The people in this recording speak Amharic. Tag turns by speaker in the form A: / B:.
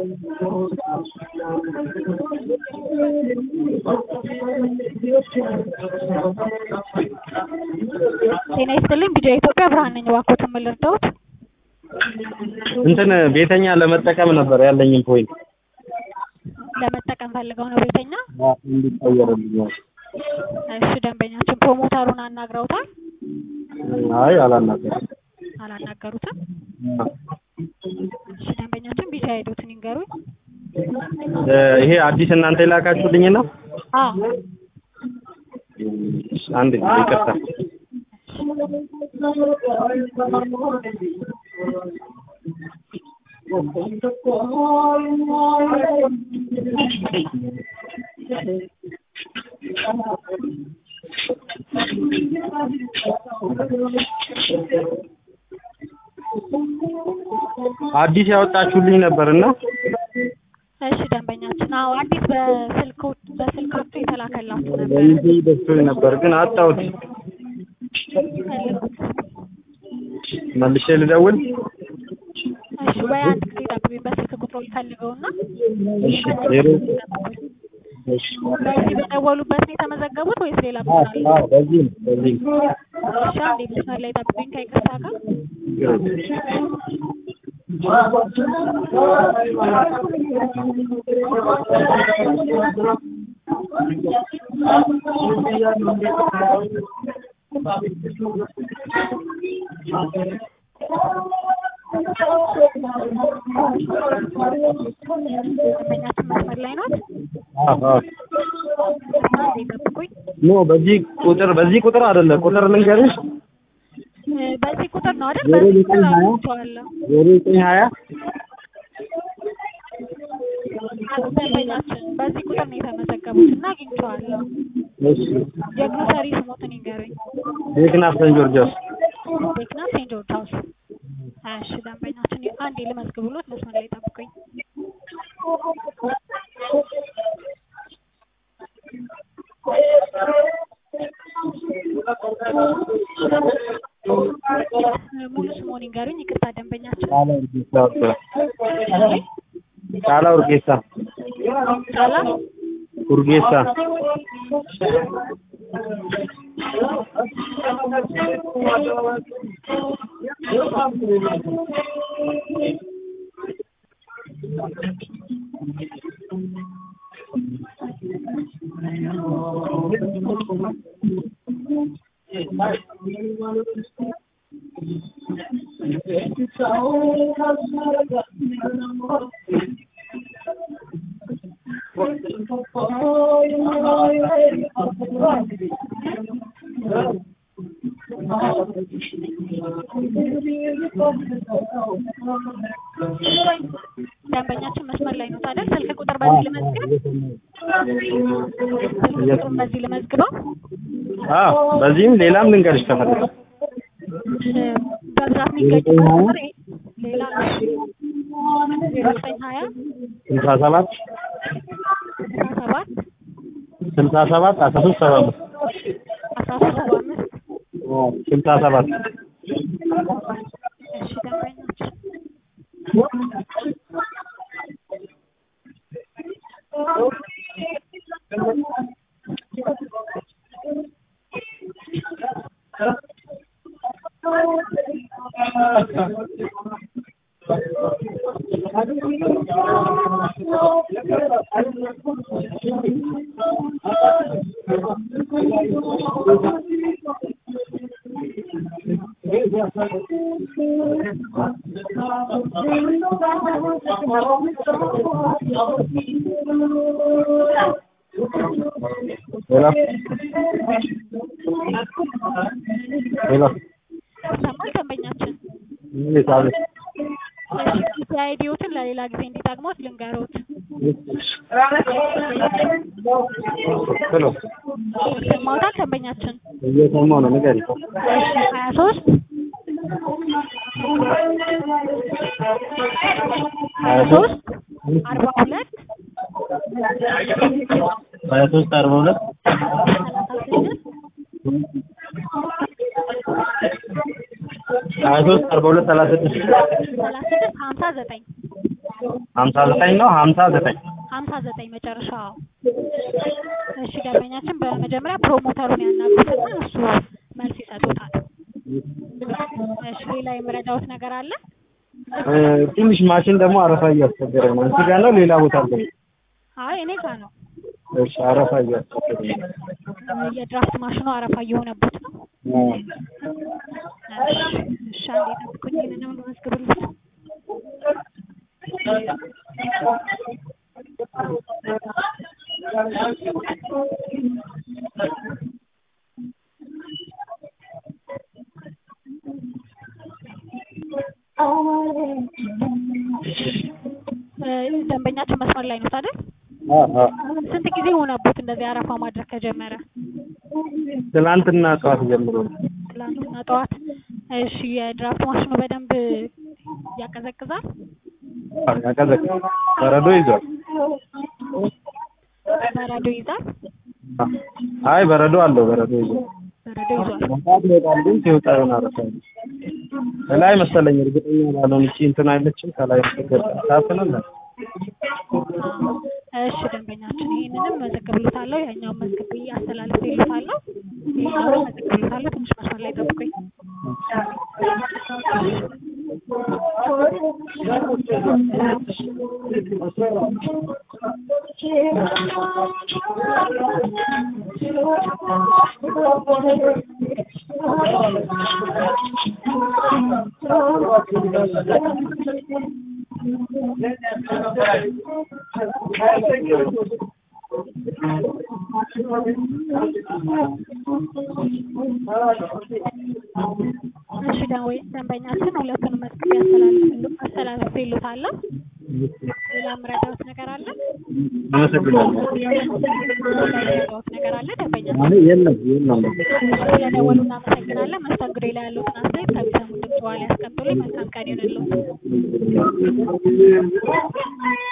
A: ጤና ይስጥልኝ ቢጃ ኢትዮጵያ ብርሃን ነኝ። እባክዎትን ምን ልርዳዎት?
B: እንትን ቤተኛ ለመጠቀም ነበር ያለኝን ፖይንት
A: ለመጠቀም ፈልገው ነው ቤተኛ?
B: እንዲቀየርልኝ።
A: እሺ ደንበኛችን ፕሮሞተሩን አናግረውታል?
B: አይ አላናገርም።
A: አላናገሩትም? እሺ ደንበኛችን ቢጃ ሄዶትን ይንገሩኝ።
B: እ ይሄ አዲስ እናንተ የላካችሁልኝ ነው?
A: አዎ
B: አንድ ጊዜ ይቅርታ። አዲስ ያወጣችሁልኝ ነበርና
A: እሺ ደንበኛችን አዎ አዲስ በስልክ በስልካችሁ የተላከላችሁ ነበር።
B: በይዘይ ደርሶኝ ነበር ግን አጣሁት። መልሼ ልደውል?
A: እሺ ወይ አንድ ጊዜ ጠብቁኝ በስልክ ቁጥሮ ልፈልገውና
B: እሺ ዜሮ እሺ
A: በዚህ በደወሉበት ነው የተመዘገቡት ወይስ ሌላ ቦታ አለ?
B: አዎ በዚህ ነው በዚህ ነው።
A: እሺ አንዴ መስመር ላይ ጠብቁኝ ከይቅርታ ጋር ደንበኛችን መስመር ላይ ናት።
B: አዎ አዎ
A: አንዴ ጠብቁኝ።
B: ኖ በዚህ ቁጥር በዚህ ቁጥር አይደለ ቁጥር ልንገርሽ
A: እ በዚህ ቁጥር ነው አይደል?
B: ዜሮ
A: በዚህ ቁጥር
B: ዘጠኝ ሀያ
A: አግኝቼዋለሁ።
B: ዜሮ ዘጠኝ ሀያ
A: ደንበኛችን በዚህ ቁጥር ነው የተመዘገቡት እና አግኝቼዋለሁ።
B: እሺ
A: የግሮሰሪ ስሞትን ይንገሩኝ።
B: ቤክናፍ ሰን ጆርጂያስ
A: ቤክና ሴንት ጆርጅ ሃውስ። እሺ ደንበኛችን አንዴ ልመዝግብሎት መስመር ላይ ጠብቁኝ። ሙሉ ስሞን ይንገሩኝ። ይቅርታ ደንበኛችን
B: ጫላ ኡርጌሳ
A: ጫላ
B: ኡርጌሳ
A: ደንበኛችን መስመር ላይ ነው አይደል? ስልክ ቁጥር በዚህ ልመዝግብ። ስልክ ቁጥሩን በዚህ ልመዝግበው።
B: አዎ በዚህም ሌላም ልንገርሽ ከፈለግሽ
A: እ በብዛት የሚገኝበት ቁጥር ይሄ ሌላ ዜሮ ዘጠኝ ሀያ
B: ስልሳ ሰባት
A: አስራ ሰባት
B: ስልሳ ሰባት አስራ ሶስት ሰባ አምስት
A: አስራ ሶስት ሰባ አምስት
B: ስልሳ ሰባት
A: እሺ ደንበኛችን
B: ሌላ ሌላ
A: ይሰማል ደንበኛችን?
B: እንዴት አለሽ?
A: እሺ አይዲዎትን ለሌላ ጊዜ እንዲጠቅሞት ልንገሮት።
B: ሄሎ
A: ይሰማዎታል ደንበኛችን?
B: እየሰማሁ ነው ንገሪኝ።
A: እሺ ሀያ ሶስት ሀያ ሶስት አርባ ሁለት
B: ሀያ ሶስት አርባ ሁለት
A: ሰላሳ ስድስት
B: ሀያ ሶስት አርባ ሁለት ሰላሳ ስድስት
A: ሰላሳ ስድስት ሀምሳ ዘጠኝ
B: ሀምሳ ዘጠኝ ነው ሀምሳ ዘጠኝ
A: ሀምሳ ዘጠኝ መጨረሻ። እሺ ደንበኛችን በመጀመሪያ ፕሮሞተሩን ያናግሩትና እሱ መልስ ይሰጡታል። እሺ ሌላ የምረዳውት ነገር አለ?
B: እ፣ ትንሽ ማሽን ደግሞ አረፋ እያስቸገረ ነው። እዚህ ጋር ነው ሌላ ቦታ አለ?
A: አይ እኔ ጋ ነው።
B: እሺ አረፋ እያስቸገረ ነው።
A: እ፣ የድራፍት ማሽኑ አረፋ እየሆነበት ነው። እሺ እሺ፣ አንዴ ጠብቁኝ፣ ይሄንንም ልመዝግብልዎት። እ፣ ደንበኛችን መስመር ላይ ነው አይደል?
B: አ አ
A: ስንት ጊዜ ሆነቦት እንደዚህ አረፋ ማድረግ ከጀመረ?
B: ትናንትና ጠዋት ጀምሮ ነው።
A: ትላንትና ጠዋት። እሺ የድራፍት ማሽኑ በደንብ ያቀዘቅዛል?
B: አዎ፣ ያቀዘቅዛል። በረዶ ይዟል።
A: በረዶ ይዛል?
B: አይ በረዶ አለው። በረዶ ይዟል።
A: በረዶ ይዟል።
B: መውጣት ይወጣል፣ ግን ሲወጣ የሆነ አረፋ አለ። ከላይ መሰለኝ እርግጠኛ ባልሆን እቺ እንትን አይለችም ከላይ ስትገባ ታፍነና
A: አዎ። እሺ ደንበኛችን ይሄንንም መዘግብሎታለሁ፣ ያኛውን መዝግቤ አስተላልፌልዎታለሁ። ይሄኛውን መዘግብሎታለሁ። ትንሽ መስመር ላይ ጠብቁኝ። እሺ ደንበ- ደንበኛችን ሁለቱንም መዝግቤ አስተላልፌልዎ- አስተላልፌልዎታለሁ። ሌላ የምረዳዎት ነገር አለ?
B: አመሰግናለሁ።
A: ሌላ የምረዳዎት ነገር አለ ደንበኛችን?
B: አይ የለም የለም።
A: ስለደወሉ እናመሰግናለን። መስተንግዶ ላይ ያሉትን አስተያየት ከሚሰሙን ድምጽ በኋላ ያስቀምጡልኝ። መልካም ቀን ይሁንልዎት።